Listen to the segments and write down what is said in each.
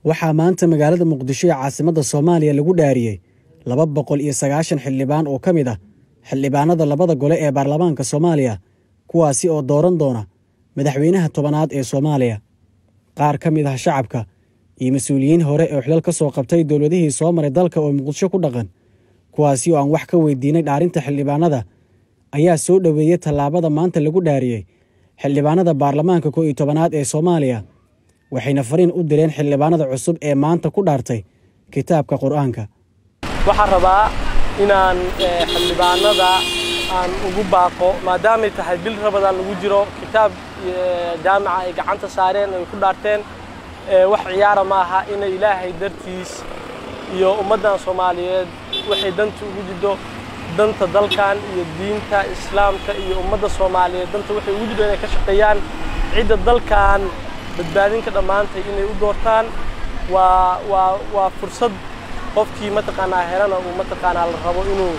waxaa maanta magaalada muqdisho ee caasimadda soomaaliya lagu dhaariyey laba boqol iyo sagaashan xildhibaan oo ka mid ah xildhibaanada labada gole ee baarlamaanka soomaaliya kuwaasi oo dooran doona madaxweynaha tobanaad ee soomaaliya qaar ka mid ah shacabka iyo mas-uuliyiin hore oo xilal ka soo qabtay dowladihii soo maray dalka oo muqdisho ku dhaqan kuwaasi oo aan wax ka weydiinay dhaarinta xildhibaanada ayaa soo dhoweeyey tallaabada maanta lagu dhaariyey xildhibaanada baarlamaanka koo iyo tobanaad ee soomaaliya waxayna fariin u direen xildhibaanada cusub ee maanta ku dhaartay kitaabka qur-aanka waxaan rabaa inaan xildhibaanada aan ugu baaqo maadaamay tahay bil rabadaan lagu jiro kitaab jaamica ay gacanta saareen ay ku dhaarteen wax ciyaara ma aha inay ilaahay dartiis iyo ummaddan soomaaliyeed waxay danta ugu jiddo danta dalkan iyo diinta islaamka iyo ummadda soomaaliyeed danta waxay ugu jiddo inay ka shaqeeyaan cidda dalkan badbaadinka dhammaantay inay u doortaan waa waa waa fursad qofkii mataqaanaa helana uu mataqaanaa la rabo inuu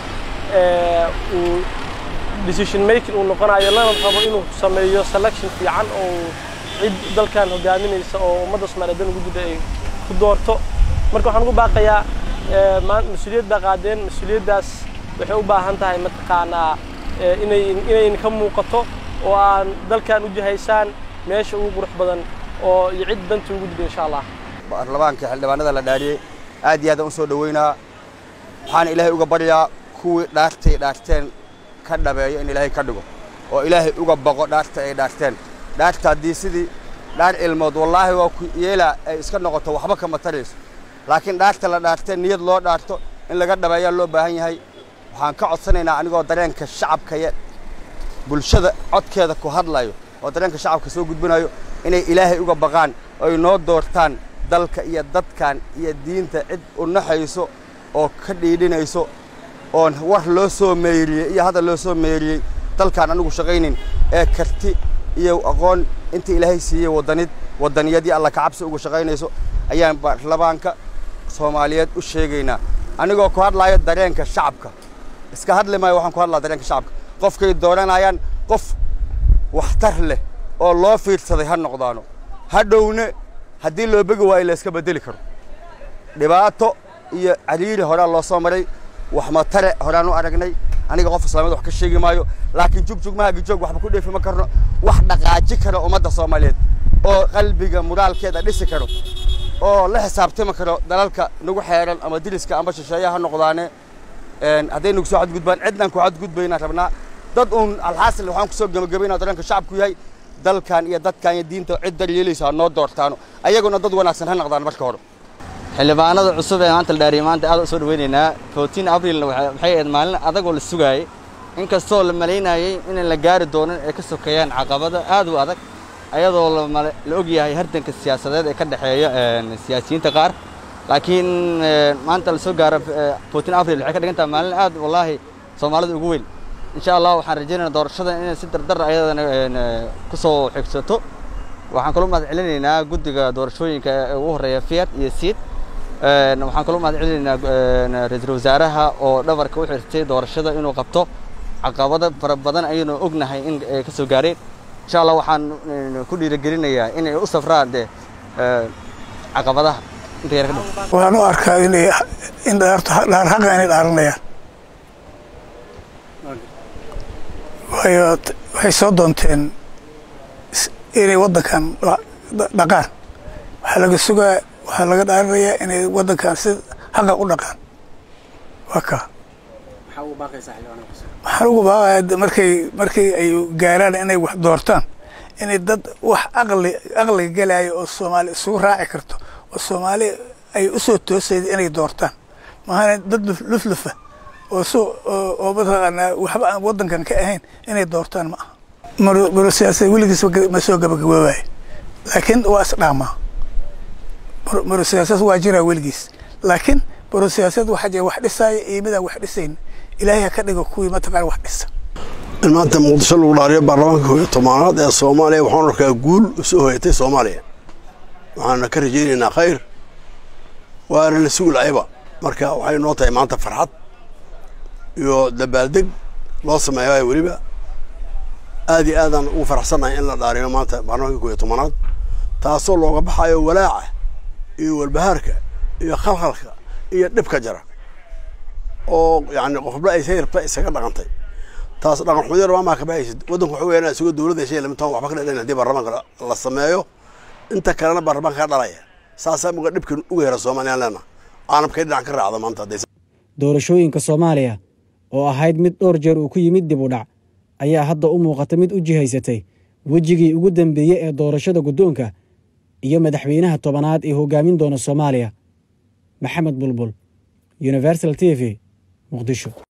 uu decision making uu noqonayo lana rabo inuu sameeyo selection fiican oo cid dalkan hogaaminaysa oo ummadda soomaaliyeed dan ugu jidda ay ku doorto marka waxaan ugu baaqayaa mas-uuliyad baa qaadeen mas-uuliyaddaas waxay u baahan tahay mataqaanaa inay inayn ka muuqato oo aan dalkan u jihaysaan meesha ugu qurux badan oo iyo cid danta ugu jidda insha allah baarlamaanka xildhibaanada la dhaariyey aad iyo aad aan u soo dhoweynaa waxaana ilaahay uga baryaa kuwii dhaartay dhaarteen ka dhabeeyo in ilaahay ka dhigo oo ilaahay uga baqo dhaarta ay dhaarteen dhaarta haddii sidii dhaar ilmood wallaahi waa ku yeelaa ay iska noqoto waxba kama tarayso laakiin dhaarta la dhaarteen niyad loo dhaarto in laga dhabeeyaa loo baahan yahay waxaan ka codsanaynaa anigoo dareenka shacabka iyo bulshada codkeeda ku hadlayo oo dareenka shacabka soo gudbinayo inay ilaahay uga baqaan oy noo doortaan dalka iyo dadkan iyo diinta cid u naxayso oo ka dhiidhinayso oon war loo soo meeriyey iyo hadal loo soo meeriyey dalkaan anigu shaqaynin ee karti iyo aqoon inta ilaahay siiyey waddanid waddaniyadii alla kacabsi ugu shaqaynayso ayaan baarlamaanka soomaaliyeed u sheegaynaa anigoo ku hadlaayo dareenka shacabka iska hadli maayo waxaan ku hadlaa dareenka shacabka qofkay dooranayaan qof waxtar leh oo loo fiirsaday ha noqdaano hadhowne haddii loo begi waayo la iska beddeli karo dhibaato iyo cariiri horaa loo soo maray waxmatare horaan u aragnay aniga qof islaamiyad wax ka sheegi maayo laakiin jugjug mahagijoog waxba ku dheefi ma karno wax dhaqaaji kara ummadda soomaaliyeed oo qalbiga muraalkeeda dhisi karo oo la xisaabtami karo dalalka nagu xeeran ama diriska ama shisheeya ha noqdaane hadday nagu soo xadgudbaan cidnaan ku xadgudbaynaan rabnaa dad uun alxaasil waxaan kusoo gebagabaynaa dareenka shacabku yahay dalkan iyo dadkan iyo diinta cid daryeelaysa ha noo doortaano ayaguna dad wanaagsan ha noqdaan marka hore xildhibaanada cusub ee maanta la dhaariyey maanta aad u soo dhaweynaynaa fourteen abrilna waxay ahayd maalin adagoo la sugaayey inkastoo la malaynayey inaan la gaari doonin ay ka sokeeyaan caqabada aad u adag ayadoo la og yahay hardanka siyaasadeed ee ka dhexeeya siyaasiyiinta qaar laakiin maanta la soo gaaro fourteen abril waxay ka dhigan tahay maalin aad wallaahi soomaalida ugu weyn insha allah waxaan rajaynaynaa doorashada inay si dardar ayadana ku soo xigsato waxaan kaloo mahad celinaynaa guddiga doorashooyinka ee ugu horreeya fiat iyo siid waxaan kaloo mahad celinaynaa ra-iisul wasaaraha oo dhabarka u xirtay doorashada inuu qabto caqabado fara badan ayaynu ognahay in ay ka soo gaareen insha allah waxaan ku dhiirigelinayaa inay u safraan dee caqabadaha inta yar ka dhan waxaan u arkaa inay in dhaarto dhaar xaqa inay dhaaranayaan waayo waxay soo doonteen inay waddankan dhaqaan waxaa laga sugaa waxaa laga dhaarinayaa inay waddankan si xaqa u dhaqaan waa kaa waxaan ugu baaqaya markay markay ay gaaraan inay wax doortaan inay dad wax aqli aqliga gelaayo oo soomaali isugu raaci karto oo soomaali ay u soo toosayda inay doortaan maahana dad luflufa oo so oo mataqaanaa waxba aan waddankan ka ahayn inay doortaan ma aha maro siyaasad weligiis ma soo gabagaboobayo laakiin waa isdhaamaa maro siyaasad waa jiraa weligiis laakiin maro siyaasad waxaa jira wax dhisaaya iyo midaan wax dhisayn ilaahay ha ka dhigo kuwii mataqaana wax dhisa in maanta muqdisho lagu dhaariyo baarlamaanka koob iyo tobanaad ee soomaaliya waxaan arkaa guul usoo hoyatay soomaaliya waxaana ka rajaynaynaa khayr waana la sugi lahayba marka waxay noo tahay maanta farxad iyo dabaaldeg loo sameeyo weliba aad iyo aadaan ugu faraxsannahay in la dhaariyo maanta baarlamaanka koob iyo tobanaad taasoo looga baxayo walaaca iyo walbahaarka iyo khalkhalka iyo dhibka jara oo yani qofba ay say rabta isaga dhaqantay taas dhaqan xumadiina waa maa ka baxaysid waddanku waxa weeyaan isagoo dowladda heshay lamitaan waxba ka dhadhan haddii baarlamaanka la sameeyo inta kalena baarlamaanka ka dhalaya saasaa muga dhibkan uga hera soomaaliyaan leena caalamkay dhinac ka raacda maanta hadday doorashooyinka soomaaliya oo ahayd mid dhowr jeer uu ku yimid dib u dhac ayaa hadda u muuqata mid u jihaysatay wejigii ugu dambeeyey ee doorashada guddoonka iyo madaxweynaha tobanaad ee hoggaamin doona soomaaliya maxamed bulbul universal t v muqdisho